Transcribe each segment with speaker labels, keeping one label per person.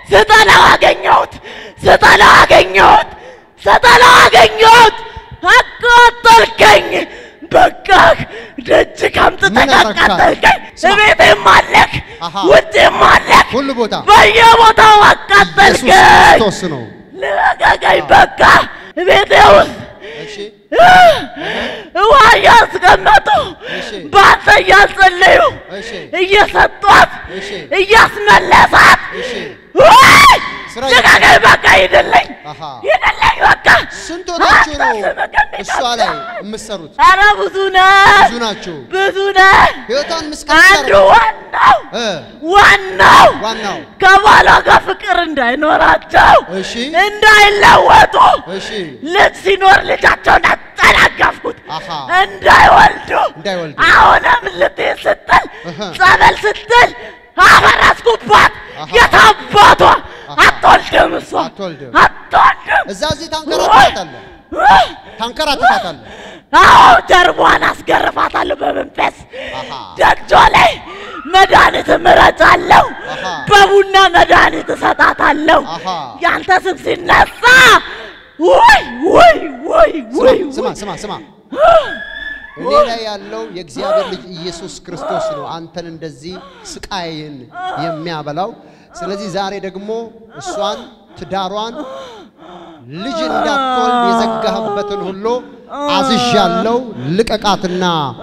Speaker 1: ስጠላው አገኘሁት፣ ስጠላው አገኘሁት፣ ስጠላው አገኘሁት። አቃጠልከኝ። በቃ ደጅ ከምጥተህ
Speaker 2: ምን አረካት?
Speaker 1: አቃጠልከኝ።
Speaker 2: ስማ።
Speaker 1: እቤቴም አለክ፣
Speaker 2: አሃ።
Speaker 1: ውጭም አለክ፣
Speaker 2: ሁሉ ቦታ
Speaker 1: በየቦታው
Speaker 2: ኢየሱስ
Speaker 1: አቃጠልከኝ።
Speaker 2: ክርስቶስ ነው።
Speaker 1: ልቀቀኝ። በቃ ቤቴ ውስጥ
Speaker 2: እሺ
Speaker 1: ውሃ እያስቀመጡ
Speaker 2: እሺ።
Speaker 1: በአንተ እያጸለዩ
Speaker 2: እሺ
Speaker 1: እየሰጧት
Speaker 2: እሺ
Speaker 1: እያስመለሳት
Speaker 2: እሺ
Speaker 1: ውይ!
Speaker 2: ስራ
Speaker 1: ልቀቀኝ። በቃ ሂድልኝ፣
Speaker 2: አሃ
Speaker 1: ሂድልኝ። በቃ
Speaker 2: ስንት ሆናችሁ ነው
Speaker 1: አታስመቀኝ።
Speaker 2: እሷ ላይ የምትሰሩት?
Speaker 1: ኧረ ብዙ ነህ፣
Speaker 2: ብዙ ናችሁ።
Speaker 1: ብዙ ነህ።
Speaker 2: ህይወቷን ምስቅል
Speaker 1: አንዱ ዋናው
Speaker 2: እ
Speaker 1: ዋናው
Speaker 2: ዋናው
Speaker 1: ከባሏ ጋር ፍቅር እንዳይኖራቸው
Speaker 2: እሺ
Speaker 1: እንዳይለወጡ
Speaker 2: እሺ
Speaker 1: ልጅ ሲኖር ልጃቸውን አጠናገፍኩት
Speaker 2: አሃ
Speaker 1: እንዳይወልዱ
Speaker 2: እንዳይወልዱ
Speaker 1: አሁንም ልትሄድ ስትል
Speaker 2: እህ።
Speaker 1: ጸበል ስትል አፈረስኩባት።
Speaker 2: አሃ።
Speaker 1: የታባቷ
Speaker 2: አሃ።
Speaker 1: አትወልድም፣ እሷ
Speaker 2: አትወልድም።
Speaker 1: አትወልድም።
Speaker 2: እዛ እዚህ ታንከራትታታለህ
Speaker 1: ውይ!
Speaker 2: ታንከራትታታለህ።
Speaker 1: አዎ ጀርቧን አስገርፋታለሁ በመንፈስ
Speaker 2: አሃ
Speaker 1: ደጇ ላይ መድኃኒት እምረጫለሁ።
Speaker 2: አሃ።
Speaker 1: በቡና መድኃኒት እሰጣታለሁ።
Speaker 2: አሃ
Speaker 1: ያንተ ስም ሲነሳ ውይ ውይ ውይ ውይ
Speaker 2: ስማ
Speaker 1: ውይ
Speaker 2: ስማ ስማ እኔ ላይ ያለው የእግዚአብሔር ልጅ ኢየሱስ ክርስቶስ ነው አንተን እንደዚህ ስቃይን የሚያበላው። ስለዚህ ዛሬ ደግሞ እሷን ትዳሯን ልጅ እንዳትወልድ የዘጋህበትን ሁሉ አዝዣለሁ። ልቀቃትና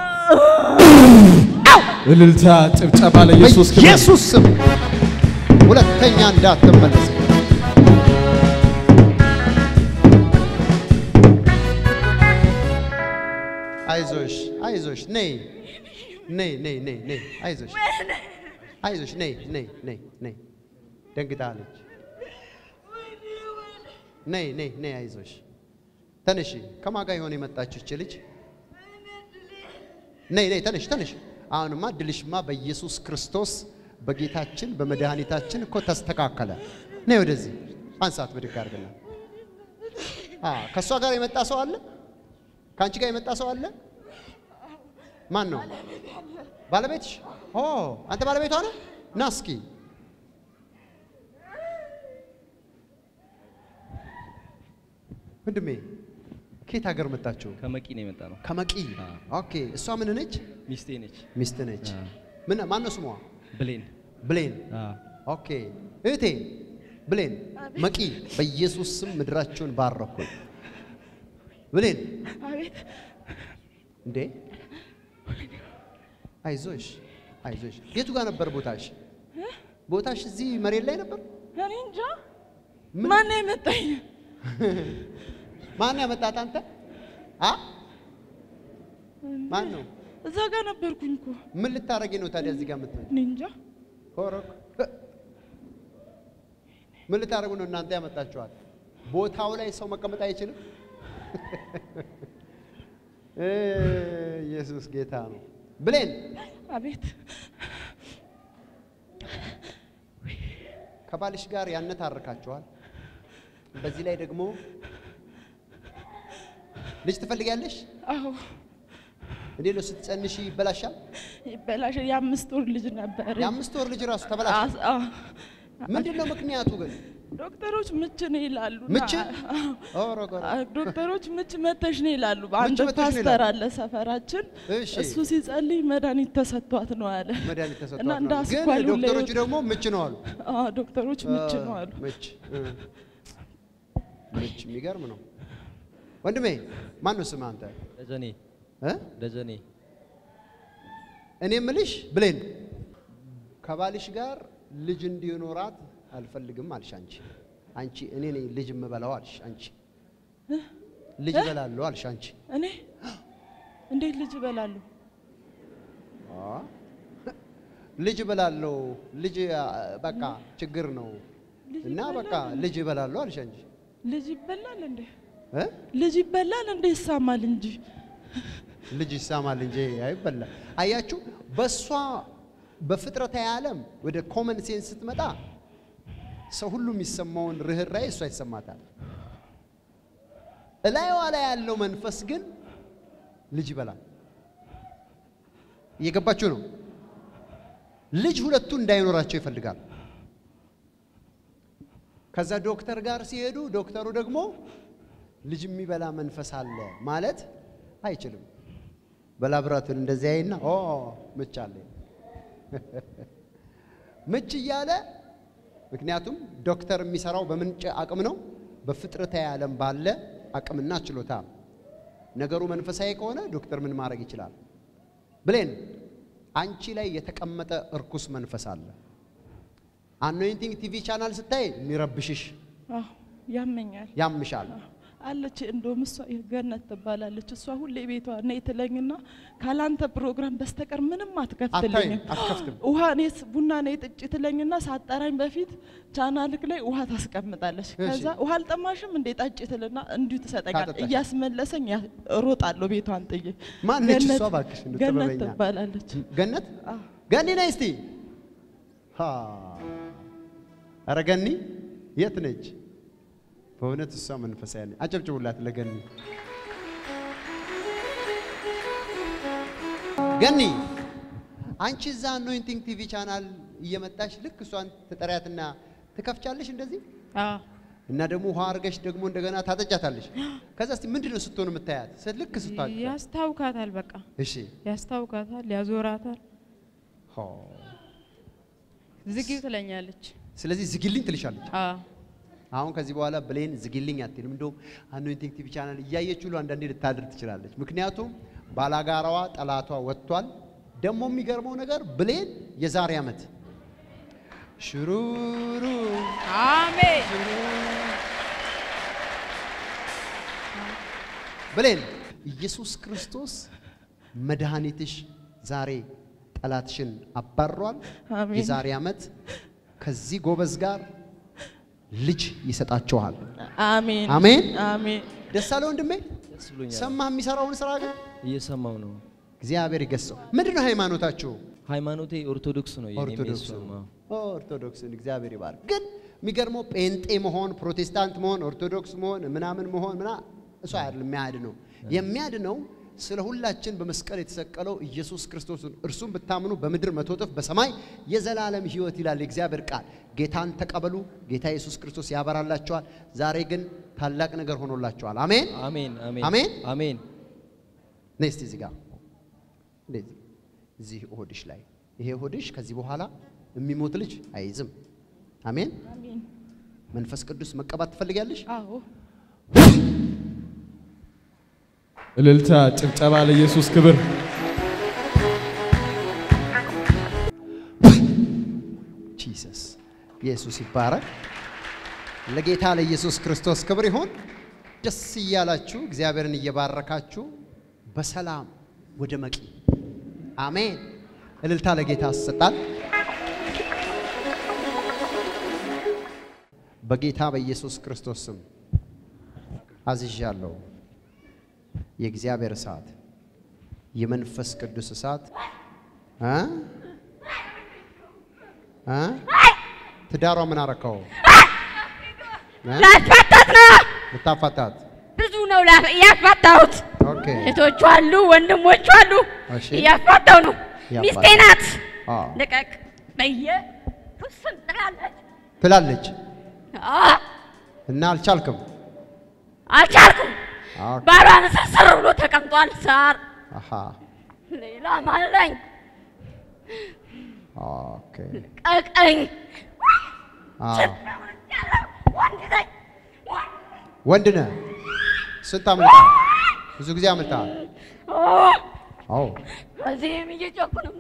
Speaker 3: እልልታ፣ ጭብጨባ ለኢየሱስ ክብር።
Speaker 2: በኢየሱስ ስም ሁለተኛ እንዳትመለስ። አይዞሽ አይዞሽ፣ ነይ ነይ ነይ ነይ ነይ፣ አይዞሽ አይዞሽ፣ ነይ ነይ ነይ ነይ። ደንግጣለች። ነይ ነይ ነይ፣ አይዞሽ ተነሺ። ከማን ጋር የሆነ የመጣችው እች ልጅ? ነይ ነይ፣ ተነሽ ተነሽ። አሁንማ ድልሽማ በኢየሱስ ክርስቶስ በጌታችን በመድኃኒታችን እኮ ተስተካከለ። ነይ ወደዚህ አንሳት፣ ብድግ አድርግና። አ ከእሷ ጋር የመጣ ሰው አለ? ከአንቺ ጋር የመጣ ሰው አለ? ማን ነው? ባለቤትሽ? ኦ አንተ ባለቤቷ ነህ? ና እስኪ ወንድሜ ከየት ሀገር መጣችሁ?
Speaker 3: ከመቂ ነው የመጣ ነው።
Speaker 2: ከመቂ።
Speaker 3: አዎ።
Speaker 2: ኦኬ። እሷ ምን ነች?
Speaker 3: ሚስቴ ነች።
Speaker 2: ሚስት ነች።
Speaker 3: አዎ።
Speaker 2: ምን ማን ነው ስሟ?
Speaker 3: ብሌን
Speaker 2: ብሌን።
Speaker 3: አዎ።
Speaker 2: ኦኬ። እህቴ ብሌን መቂ፣ በኢየሱስ ስም ምድራችሁን ባረኩኝ። ብሌን
Speaker 1: አቤት
Speaker 2: እንዴ አይዞሽ አይዞሽ። የቱ ጋር ነበር ቦታሽ? ቦታሽ እዚህ መሬት ላይ ነበር?
Speaker 1: እኔ እንጃ
Speaker 2: ምን-
Speaker 1: ማን የመጣኝ
Speaker 2: ማን ያመጣት አንተ? አ ማን ነው?
Speaker 1: እዛ ጋር ነበርኩኝ እኮ
Speaker 2: ምን ልታረጊ ነው ታዲያ እዚህ ጋር የምትመጪው?
Speaker 1: እኔ እንጃ
Speaker 2: ኮረክ ምን ልታደርጉ ነው እናንተ ያመጣችኋል? ቦታው ላይ ሰው መቀመጥ አይችልም። እ ኢየሱስ ጌታ ነው። ብሌን
Speaker 1: አቤት
Speaker 2: ከባልሽ ጋር ያነታርካችኋል። በዚህ ላይ ደግሞ ልጅ ትፈልጊያለሽ?
Speaker 1: አዎ
Speaker 2: እንዴት ነው ስትጸንሽ ይበላሻል?
Speaker 1: ይበላሽ የአምስት ወር ልጅ ነበር
Speaker 2: የአምስት ወር ልጅ ራሱ ተበላሽ።
Speaker 1: አስ- አዎ።
Speaker 2: ምንድን ነው ምክንያቱ ግን?
Speaker 1: ዶክተሮች ምች ነው ይላሉ
Speaker 2: ምች?
Speaker 1: አዎ።
Speaker 2: ኦሮ ጎሮ።
Speaker 1: አ- ዶክተሮች ምች መተሽ ነው ይላሉ። አንድ
Speaker 2: መተሽ ነው
Speaker 1: ፓስተር
Speaker 2: ይላሉ?
Speaker 1: አለ ሰፈራችን
Speaker 2: እሺ
Speaker 1: እሱ ሲጸልይ መድኃኒት ተሰጥቷት ነው አለ።
Speaker 2: መድኃኒት ተሰጥቷት
Speaker 1: እና
Speaker 2: ነው።
Speaker 1: እንደ
Speaker 2: ግን
Speaker 1: አስኳሉ
Speaker 2: ዶክተሮቹ
Speaker 1: ለህይወት-
Speaker 2: ደግሞ ምች ነው አሉ።
Speaker 1: አዎ ዶክተሮች ምች ነው አሉ።
Speaker 2: ምች እ። ምች የሚገርም ነው። ወንድሜ ማን ነው ስም አንተ?
Speaker 3: ደጀኔ
Speaker 2: እ?
Speaker 3: ደጀኔ
Speaker 2: እኔ ምልሽ ብሌን ከባልሽ ጋር ልጅ እንዲኖራት አልፈልግም አልሽ አንቺ። አንቺ እኔ ነኝ ልጅ የምበላው አልሽ አንቺ። ልጅ እበላለሁ አልሽ አንቺ።
Speaker 1: እኔ እንዴት ልጅ እበላለሁ?
Speaker 2: አ? ልጅ እበላለሁ ልጅ አ፣ በቃ ችግር ነው እና በቃ ልጅ እበላለሁ አልሽ አንቺ።
Speaker 1: ልጅ ይበላል እንዴ?
Speaker 2: እ?
Speaker 1: ልጅ ይበላል እንዴ? ይሳማል እንጂ
Speaker 2: ልጅ ይሳማል እንጂ አይበላም። አያችሁ፣ በእሷ በፍጥረታዊ ዓለም ወደ ኮመን ሴንስ ስትመጣ ሰው ሁሉ የሚሰማውን ርኅራኄ እሷ ይሰማታል። እላይዋ ላይ ያለው መንፈስ ግን ልጅ ይበላል። እየገባችሁ ነው? ልጅ ሁለቱ እንዳይኖራቸው ይፈልጋል። ከዛ ዶክተር ጋር ሲሄዱ ዶክተሩ ደግሞ ልጅ የሚበላ መንፈስ አለ ማለት አይችልም። በላብራቶሪ እንደዚህ አይና ኦ ምች አለ ምች እያለ ምክንያቱም ዶክተር የሚሰራው በምንጭ አቅም ነው፣ በፍጥረታዊ ዓለም ባለ አቅምና ችሎታ ነው። ነገሩ መንፈሳዊ ከሆነ ዶክተር ምን ማድረግ ይችላል? ብሌን አንቺ ላይ የተቀመጠ እርኩስ መንፈስ አለ። አኖይንቲንግ ቲቪ ቻናል ስታይ የሚረብሽሽ
Speaker 1: አዎ ያመኛል
Speaker 2: ያምሻል።
Speaker 1: አለች። እንደውም እሷ ገነት ትባላለች። እሷ ሁሌ ቤቷ ነይ ትለኝና ካላንተ ፕሮግራም በስተቀር ምንም አትከፍትልኝም።
Speaker 2: አታይም፣ አትከፍትም።
Speaker 1: ውሃ እኔስ ቡና ነይ ጥጪ ትለኝና ሳጠራኝ በፊት ቻናልክ ላይ ውሃ ታስቀምጣለች። ከዛ ውሃ አልጠማሽም እንዴ ጠጪ ትልና እንዲሁ ትሰጠኛል።
Speaker 2: ታጠጣሽ።
Speaker 1: እያስመለሰኝ ያ- እሮጣለሁ ቤቷን ጥዬ።
Speaker 2: ማነች እሷ
Speaker 1: ገነት-
Speaker 2: እባክሽ? እንደው
Speaker 1: ገነት
Speaker 2: ጥበበኛ።
Speaker 1: ትባላለች።
Speaker 2: ገነት
Speaker 1: አዎ።
Speaker 2: ገኒ ነይ እስቲ። ሃ ኧረ ገኒ የት ነች? በእውነት እሷ መንፈሳዊ ነች። አጨብጭቡላት ለገኒ። ገኒ አንቺ እዛ አኖይንቲንግ ቲቪ ቻናል እየመጣሽ ልክ እሷን ትጠሪያትና ትከፍቻለሽ እንደዚህ
Speaker 4: አዎ
Speaker 2: እና ደግሞ ውሃ አድርገሽ ደግሞ እንደገና ታጠጫታለሽ። ከዛ እስቲ ምንድን ነው ስትሆን የምታያት? ስ- ልክ ስታ
Speaker 4: ያስታውካታል። በቃ
Speaker 2: እሺ
Speaker 4: ያስታውካታል፣ ያዞራታል፣
Speaker 2: ሆ።
Speaker 4: ዝጊው ትለኛለች።
Speaker 2: ስለዚህ ዝጊልኝ ትልሻለች።
Speaker 4: አዎ
Speaker 2: አሁን ከዚህ በኋላ ብሌን ዝጊልኝ አትልም። እንደውም አኖይንቲንግ ቲቪ ቻናል እያየች ሁሉ አንዳንዴ ልታድር ትችላለች። ምክንያቱም ባላጋራዋ ጠላቷ ወጥቷል። ደግሞ የሚገርመው ነገር ብሌን የዛሬ ዓመት ሽሩሩ
Speaker 4: አሜን
Speaker 2: ብሌን ኢየሱስ ክርስቶስ መድኃኒትሽ ዛሬ ጠላትሽን አባሯል።
Speaker 1: አሜን።
Speaker 2: የዛሬ ዓመት ከዚህ ጎበዝ ጋር ልጅ ይሰጣችኋል።
Speaker 1: አሜን
Speaker 2: አሜን።
Speaker 1: አሜን።
Speaker 2: ደስ አለ ወንድሜ።
Speaker 3: ደስ ብሎኛል።
Speaker 2: ሰማህ የሚሰራውን ስራ ግን
Speaker 3: እየሰማው ነው።
Speaker 2: እግዚአብሔር ይገሰው። ምንድን ነው ሃይማኖታችሁ?
Speaker 3: ሃይማኖቴ ኦርቶዶክስ ነው። የኔም
Speaker 2: ኦርቶዶክስ
Speaker 3: የእሷም፣
Speaker 2: ነው።
Speaker 3: አዎ።
Speaker 2: ኦርቶዶክስን እግዚአብሔር ይባርክ። ግን የሚገርመው ጴንጤ መሆን፣ ፕሮቴስታንት መሆን፣ ኦርቶዶክስ መሆን ምናምን መሆን ምና እሱ አይደለም የሚያድነው። የሚያድነው ስለ ሁላችን በመስቀል የተሰቀለው ኢየሱስ ክርስቶስን እርሱም ብታምኑ በምድር መቶ እጥፍ በሰማይ የዘላለም ሕይወት ይላል የእግዚአብሔር ቃል። ጌታን ተቀበሉ። ጌታ ኢየሱስ ክርስቶስ ያበራላቸዋል። ዛሬ ግን ታላቅ ነገር ሆኖላቸዋል። አሜን።
Speaker 3: አሜን አሜን
Speaker 2: አሜን።
Speaker 3: አሜን።
Speaker 2: ነይ እስቲ እዚህ ጋር እንደዚህ እዚህ ሆድሽ ላይ ይሄ ሆድሽ ከዚህ በኋላ የሚሞት ልጅ አይይዝም። አሜን።
Speaker 1: አሜን።
Speaker 2: መንፈስ ቅዱስ መቀባት ትፈልጊያለሽ?
Speaker 1: አዎ
Speaker 3: እልልታ፣ ጭብጨባ ለኢየሱስ ክብር።
Speaker 2: ጂሰስ ኢየሱስ ይባረክ። ለጌታ ለኢየሱስ ክርስቶስ ክብር ይሁን። ደስ እያላችሁ እግዚአብሔርን እየባረካችሁ በሰላም ወደ መቂ አሜን። እልልታ ለጌታ ያሰጣል። በጌታ በኢየሱስ ክርስቶስ ስም አዝዣለሁ። የእግዚአብሔር እሳት፣ የመንፈስ ቅዱስ እሳት እ እ ትዳሯ ምን አረከው? እ?
Speaker 1: ላስፈታት ነው።
Speaker 2: ልታፋታት?
Speaker 1: ብዙ ነው ላ- እያስፈታሁት።
Speaker 2: ኦኬ
Speaker 1: እህቶቹ አሉ፣ ወንድሞቹ አሉ።
Speaker 2: እሺ።
Speaker 1: እያስፈታው ነው።
Speaker 2: እያፋታው።
Speaker 1: ሚስቴ ናት።
Speaker 2: አዎ
Speaker 1: ልቀቅ በየ ውስን ትላለች።
Speaker 2: ትላለች
Speaker 1: አዎ፣
Speaker 2: እና አልቻልክም።
Speaker 1: አልቻልኩም።
Speaker 2: ኦኬ
Speaker 1: ባሏን ስስር ብሎ ተቀምጧል። ሳር
Speaker 2: አሃ
Speaker 1: ሌላ ማለኝ
Speaker 2: ኦኬ
Speaker 1: ቀቀኝ
Speaker 2: አዎ
Speaker 1: ወንድ ነኝ።
Speaker 2: ወንድ ነህ። ስንት አመልጣል? ብዙ ጊዜ አመልጣል።
Speaker 1: አዎ፣
Speaker 2: አዎ
Speaker 1: እዚህም እየጮኩ ነው።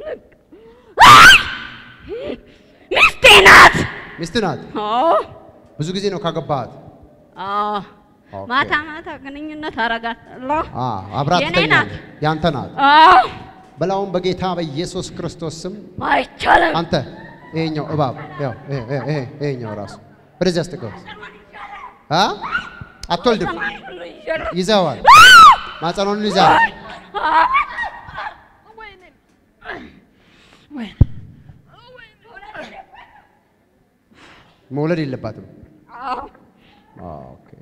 Speaker 1: ሚስቴ ናት።
Speaker 2: ሚስት ናት።
Speaker 1: አዎ፣
Speaker 2: ብዙ ጊዜ ነው ካገባሃት?
Speaker 1: አዎ።
Speaker 2: ኦኬ።
Speaker 1: ማታ ማታ ግንኙነት አረጋለሁ።
Speaker 2: አ አብራት
Speaker 1: የኔ
Speaker 2: ትተኛለህ?
Speaker 1: ናት።
Speaker 2: ያንተ ናት።
Speaker 1: አዎ፣
Speaker 2: በላውን በጌታ በኢየሱስ ክርስቶስ ስም
Speaker 1: አይቻልም።
Speaker 2: አንተ ይሄኛው እባብ ያው ይሄ ይሄ ይሄ ይሄኛው ራሱ ወደዚህ አስጠጋው። አ አትወልድም። ይዘዋል። ማጸኖን ይዘዋል። መውለድ የለባትም። ኦኬ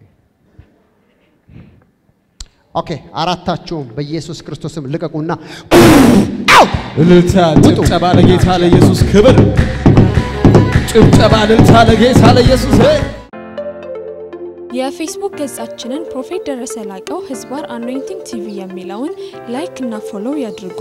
Speaker 2: ኦኬ። አራታችሁም በኢየሱስ ክርስቶስም ልቀቁና አው
Speaker 3: እልልታ፣ ጭብጨባ ለጌታ ለኢየሱስ ክብር። ጭብጨባ፣ እልልታ ለጌታ ለኢየሱስ
Speaker 5: የፌስቡክ ገጻችንን ፕሮፌት ደረሰ ላቀው ህዝባር አኖይንቲንግ ቲቪ የሚለውን ላይክ እና ፎሎው ያድርጉ።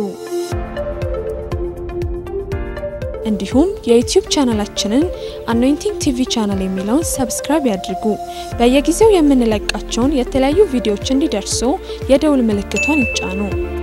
Speaker 5: እንዲሁም የዩቲዩብ ቻናላችንን አኖይንቲንግ ቲቪ ቻናል የሚለውን ሰብስክራይብ ያድርጉ። በየጊዜው የምንለቃቸውን የተለያዩ ቪዲዮዎች እንዲደርሱ የደውል ምልክቷን ይጫኑ።